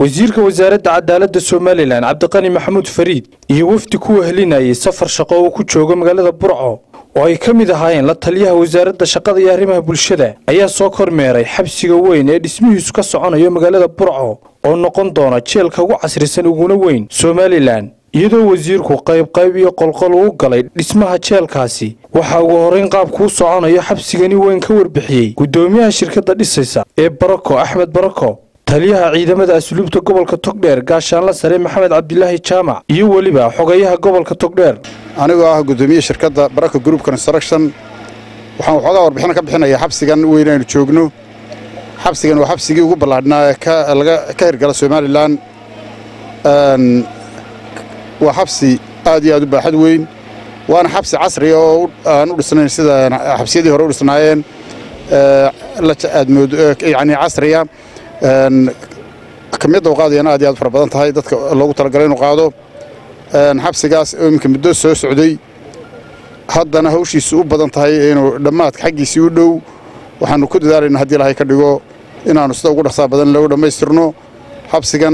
wasiirka wasaaradda cadaaladda somalilan cabdiqani maxamuud fariid iyo wafdi ku wehelinayay safar shaqo uu ku joogo magaalada burco oo ay ka mid ahaayeen la taliyaha wasaaradda shaqada iyo arrimaha bulshada ayaa soo kormeeray xabsiga weyn ee dhismihiisu ka soconayo magaalada burco oo noqon doona jeelka ugu casrisan uguna weyn somalilan iyadoo wasiirku qaybqayb iyo qolqol uu galay dhismaha jeelkaasi waxaa ugu horrayn qaabkuu soconayo xabsigani weyn ka warbixiyey guddoomiyaha shirkadda dhisaysa ee barako axmed barako taliyaha ciidamada asluubta gobolka togdheer gaashaanla sare maxamed cabdilaahi jaamac iyo weliba xogayaha gobolka togdheer anigoo ah guddoomiye shirkadda baraka group construction waxaan waxoogaa warbixin ka bixinayaa xabsigan weyn aynu joogno xabsigan waa xabsigii ugu ballaadhnaa ee ka hirgala somalilan waa xabsi aad iyo aad u baaxad weyn waana xabsi casriga oo aan u dhisnayn sida xabsiyadii hore u dhisnaayeen yani casriya kamiyadda u qaadayana aad iyo aad fara badan tahay dadka loogu talagalay inuu qaado xabsigaas oo iminka muddo soo socday haddana hawshiisu u badan tahay inuu dhammaadka xaggiisii u dhow waxaannu ku dadaalayna haddii ilahay ka dhigo inaannu sida ugu dhaqsaa badan loogu dhammaystirno xabsigan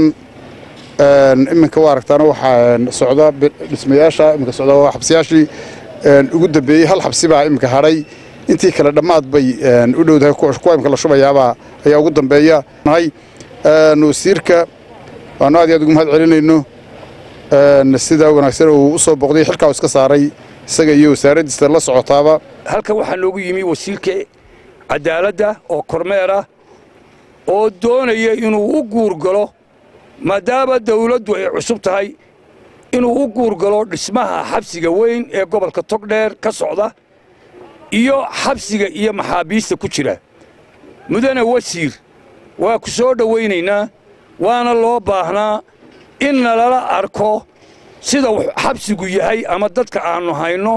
iminka waa aragtaana waxaa socda dhismayaasha iminka socda waa xabsiyaashii ugu dambeeyey hal xabsi baa iminka hadhay intii kale dhammaad bay u dhowdahay kuwa imika la shubayaabaa ayaa ugu dambeeya nahay wasiirka waannu aad iyo aad ugu mahad celinayno sida wanaagsan uu u soo boqday xilkaa iska saaray isaga iyo wasaaraddiisa la socotaaba halkan waxaa noogu yimi wasiirka cadaaladda oo kormeera oo doonaya inuu u guurgalo maadaama dawladdu ay cusub tahay inuu u guurgalo dhismaha xabsiga weyn ee gobolka togdheer ka socda iyo xabsiga iyo maxaabiista ku jira mudane wasiir waa ku soo dhowaynaynaa waana loo baahnaa in nalala arko sida xabsigu yahay ama dadka aannu hayno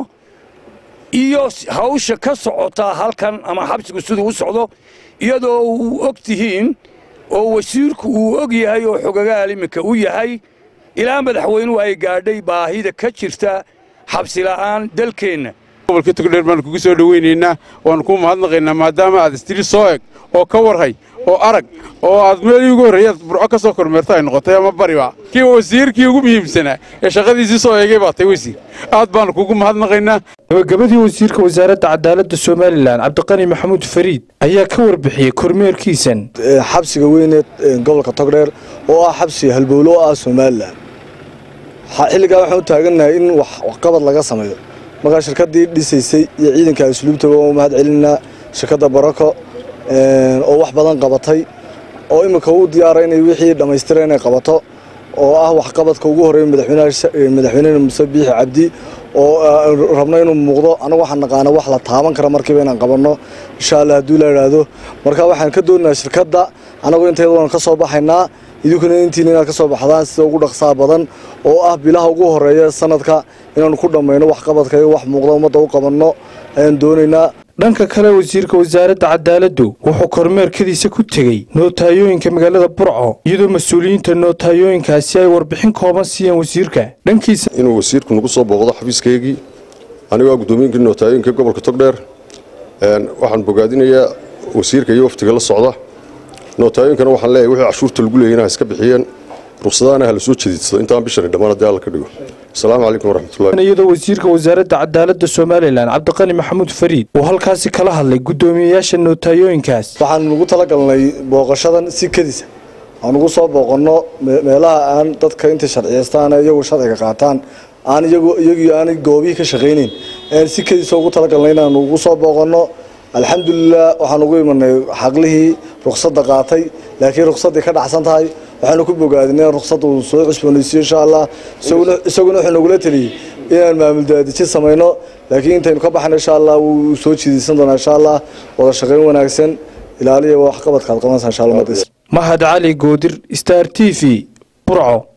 iyo hawsha ka socotaa halkan ama xabsigu siduu u socdo iyadoo uu og tihiin oo wasiirku uu og yahay oo xogagaal iminka u yahay ilaa madaxweynuhu ay gaadhay baahida ka jirta xabsila'aan dalkeenna gobolka togdheer baanu kugu soo dhowaynaynaa waannu kuu mahadnaqaynaa maadaama aad istiri soo eg oo ka warhay oo arag oo aad meelii ugu horreeyaad burco ka soo kormeerta ay noqotay ama bariba kii wasiirkii ugu muhiimsanaa ee shaqadiisii soo eegay baa tay wasiir aad baannu kugu mahadnaqaynaa gabagabadii wasiirka wasaaradda cadaaladda somalilan cabdiqani maxamuud fariid ayaa ka warbixiyey kormeerkiisan xabsiga weyneed gobolka togdheer oo ah xabsi halbowlo oo ah somalilan xilligaa waxaan u taagannahay in waxqabad laga sameeyo markaa shirkaddii dhisaysay iyo ciidanka asluubtaba waa u mahad celinaa shirkadda barako oo wax badan qabatay oo imika u diyaara inay wixii dhammaystira inay qabato oo ah waxqabadka ugu horreeya madaxweynena muse biixi cabdi oo rabno inuu muuqdo anagu waxaan naqaana wax la taaban kara markiiba inaan qabanno insha allah hadduu la idhaahdo marka waxaan ka doonaynaa shirkadda anagu intayada waan ka soo baxaynaa idinkuna intiina inaad ka soo baxdaan sida ugu dhaqsaa badan oo ah bilaha ugu horreeya sanadka inaanu ku dhammayno waxqabadka iyo wax muuqda ummadda u qabanno ayaan doonaynaa dhanka kale wasiirka wasaaradda cadaaladdu wuxuu kormeerkadiisa ku tegey nootayooyinka magaalada burco iyadoo mas-uuliyiinta nootayooyinkaasi ay warbixin kooban siiyeen wasiirka dhankiisa inuu wasiirku nagu soo booqdo xafiiskaygii anigoo guddoomiyinkii nootayooyinka gobolka togdheer waxaan bogaadinayaa wasiirka iyo waftiga la socda nootayooyinkana waxaan leeyahay wixii cashuurta lagu leeyay inaa iska bixiyeen ruqsadahana ha la soo jediidsado intaan bishani dhammaan haddii alla ka dhigo asalaamu calaykum waraxmatullahi iyadoo wasiirka wasaaradda cadaaladda somalilan cabdiqani maxamuud fariid uu halkaasi kala hadlay guddoomiyeyaasha nootayooyinkaas waxaan ugu talagalnay booqashadan si kedisa aan ugu soo booqanno meelaha aan dadka intay sharciyaystaan iyagu sharciga qaataan aan iyagii aanay goobihii ka shaqaynayn aan si kedisa ugu talagalnay inaan ugu soo booqanno alxamdulilah waxaan ugu imanay xaqlihii ruqsadda qaatay laakiin ruqsaddii ka dhacsan tahay waxaanu ku bogaadinay in ruqsadda uu soo cusboonaysiyo insha allah isaguna wuxuu nagula teliyey inaan maamul daadijin samayno laakiin intaynu ka baxayno insha allah wuu soo jiidaysan doonaa insha allah wada shaqayn wanaagsan ilaaliya waxqabadka aad qabanaysaa insha allah mahad cali goodir star t v burco